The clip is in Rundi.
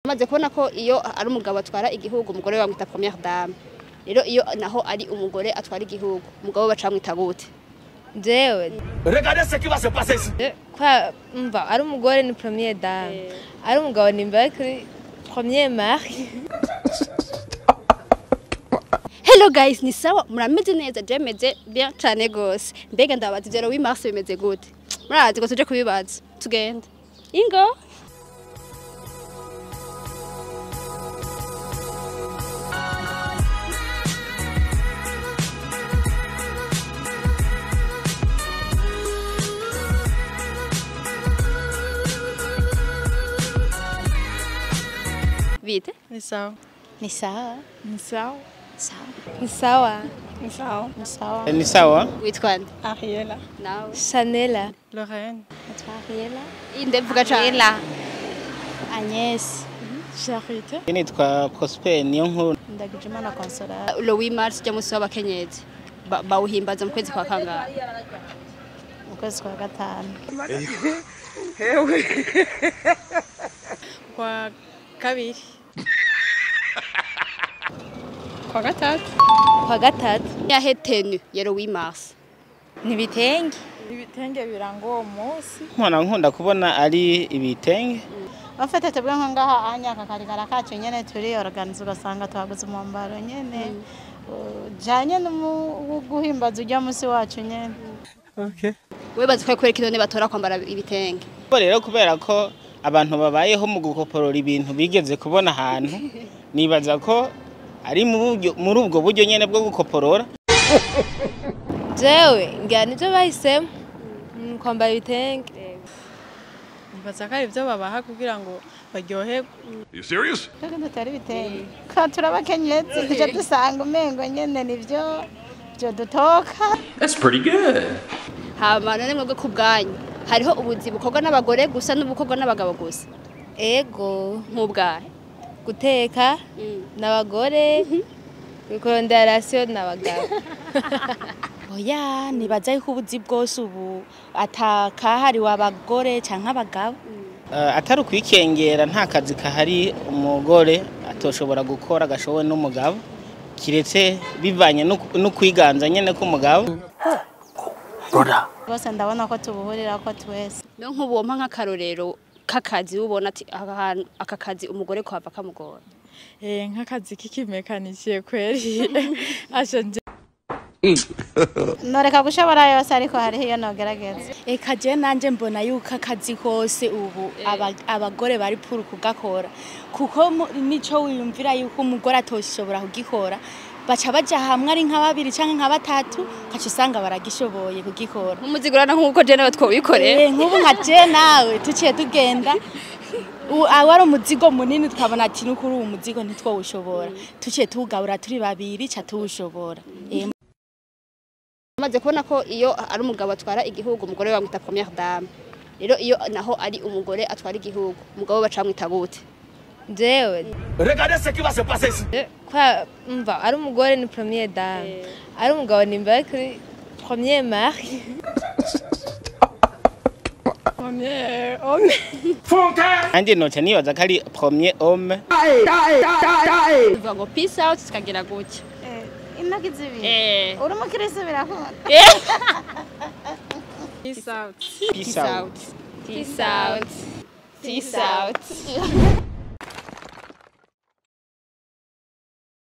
maze kubona ko iyo ari umugabo atwara igihugu umugore we bamwita première dame rero iyo naho ari umugore atwara igihugu umugabo we baca bamwita gute jewe Regardez ce qui va se passer ici. kwa mva ari umugore ni premier dame ari umugabo ni mbere kuri premier mari hello guys ni sawa murameze neza je meze bien cyane gose mbega ndabaza ivyo Louis Mars bimeze gute murazi ko tuje kubibaza tugende ingo bite ni sawa ni sawa ni sawa sawa ni sawa Ni sawa. ni sawa ni sawa witwa nde Ariela. nawe chanela Lorraine. ariela inde vuga cyane agnes Charité. nitwa Prosper niyo nkuru ndagijimana consolata Louis Mars ujya munsi w'abakenyezi Ba- bawuhimbaza mu kwezi kwa kangahe mu kwezi kwa gatanu Kwa kabiri. Kwa gatatu. kwa gatatu yahe tenu ya Louis Mars ni ibitenge Ibitenge biranga uwo munsi. nkora nkunda kubona ari ibitenge bafite twebwe nko ngaha anya akakarigara kacu nyene turi organize ugasanga twaguze umwambaro nyene ujanye no guhimbaza ujya musi wacu nyene we bazi ko kwereka inone batora kwambara ibitenge Bo rero kubera ko abantu babayeho mu gukoporora ibintu bigeze kubona ahantu nibaza ko ari mu buryo- muri ubwo buryo nyene bwo gukoporora jewe ngira nibyo bahisemo Mm, kwambara ibitenge Mbaza ko ari ibyo babaha kugira ngo baryoherwe. You serious? twebwe dutera ibitenge ka turabakenyezi tuje dusanga umengo nyene nivyo byo dutoka That's pretty good. hama none mwebwe ku bwanyu hariho ubuzi bukorwa n'abagore gusa n'ubukorwa n'abagabo gusa ego nk'ubwahe guteka n'abagore kurondera rasiyo n'abagabo oya nibaza yuko ubuzi bwose ubu atakahariwe abagore canke abagabo Eh, atari ukwikengera nta kazi kahari umugore atoshobora gukora gashowe n'umugabo kiretse bivanye n'uku- n'ukwiganza nyene k'umugabo rwose ndabona ko tubuhurira ko twese niyo nk'ubu wompa nk'akarorero k'akazi ubona ati aka hantu- aka kazi umugore kuhava kamugora Eh, nk'akazi k'ikimekanikiye kweri. Asha nje noreka gushobora yose ariko hariho iyo nogerageza eka je nanje mbona yuko akazi kose ubu aba- abagore bari puru kugakora kuko mu- nico wiyumvira yuko umugore atoshobora kugikora baca baja hamwe ari nka babiri canke nka batatu ukaca usanga baragishoboye kugikora nk'umuzigurana nk'uko je nawe twobikorera Eh, nk'ubu nka je nawe tuciye tugenda u- aho ari umuzigo munini tukabona ati nukuri uwo muzigo ntitwowushobora tuciye tuwugabura turi babiri ca tuwushobora Eh, maze kubona ko iyo ari umugabo atwara igihugu umugore we bamwita première dame rero iyo naho ari umugore atwara igihugu umugabo we baca bamwita gute jewe Regardez ce qui va se passer ici. kwa mva ari umugore ni premier dame ari umugabo ni mbere kuri premier mari premier homme. nanjye noca nibaza ko ari premier homme bivuga ngo peace out tukagira gutya intoki zibiri eh uri umukirisi birakunda Peace out. peace out peace out peace out